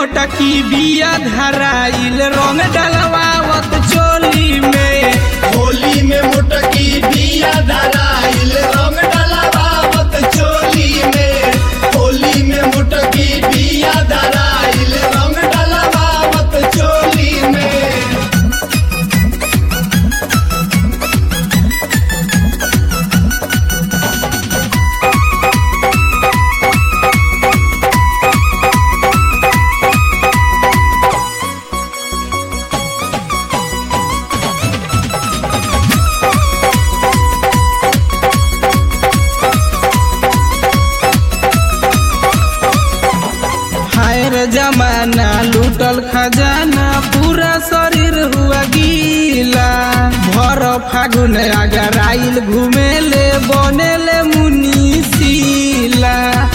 मोटकी बिया धराइल रंग डलवावत चोली में होली में मुटकी बिया धराइल रंग डलवावत चोली में होली में मुटकी बिया धराइल रंग डलवावत चोली में हाय रे जमाना लूटल खजाना पूरा शरीर हुआ गीला भर फागुन अगर आइल घूमेले बनेले मुनीसीला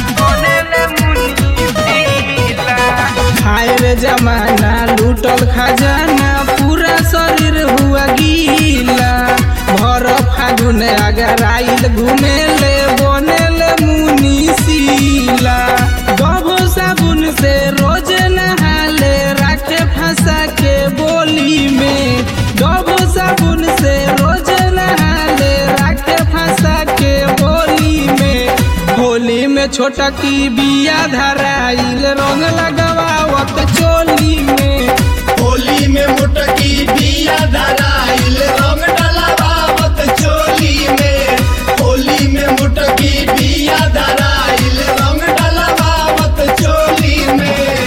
हाय रे जमाना लूटल खजाना पूरा शरीर हुआ गीला भर फागुन अगर आइल घूमेले बनेले मुनीसीला गबो साबुन से रोज नहाले राखे फंसा के बोली में गबो साबुन से रोज नहाले राखे फंसा के बोली में होली में छोटा की बिया धराइल रंग लगवावत चोली में होली में मुटकी बिया धराइल रंग डलवावत चोली में होली में मुटकी बिया धराइल रंग डलवावत चोली में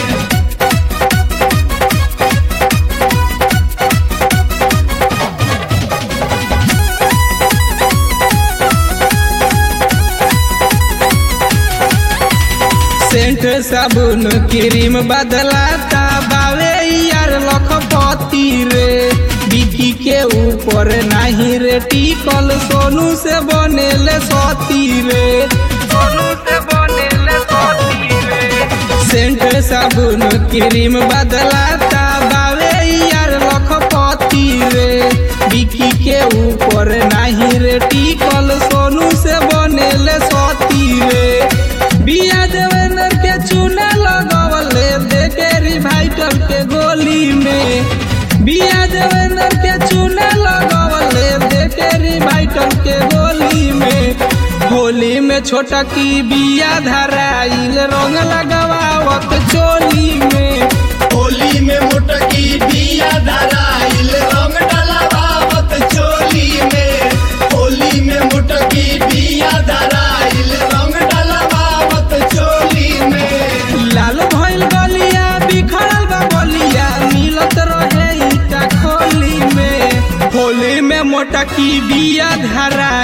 सेंट साबुन क्रीम बदलाता बावे यार लखपति रे बिकी के ऊपर नहीं रे टिकल सोनू से बनेले सती रे सोनू से बनेले सती रे सेंट साबुन क्रीम बदलाता बावे यार लखपति रे बिकी के ऊपर नहीं रे टिकल सोनू से बनेले सती रे बिया देवेंद्र के चूना लगवले देखे रिवाइटर के गोली में बिया देवेंद्र के चूना लगवले देखे रिवाइटर के गोली में होली में छोटा की बिया धराइल रंग लगवावत चोली में होली में मुटकी बिया धराइल रंग डलवावत चोली में होली में मुटकी बिया धराइल रंग डलवावत चोली में लाल भइल गलिया बिखरल बा बलिया मिलत रहे ईटा खोली में होली में मोटकी बिया धरा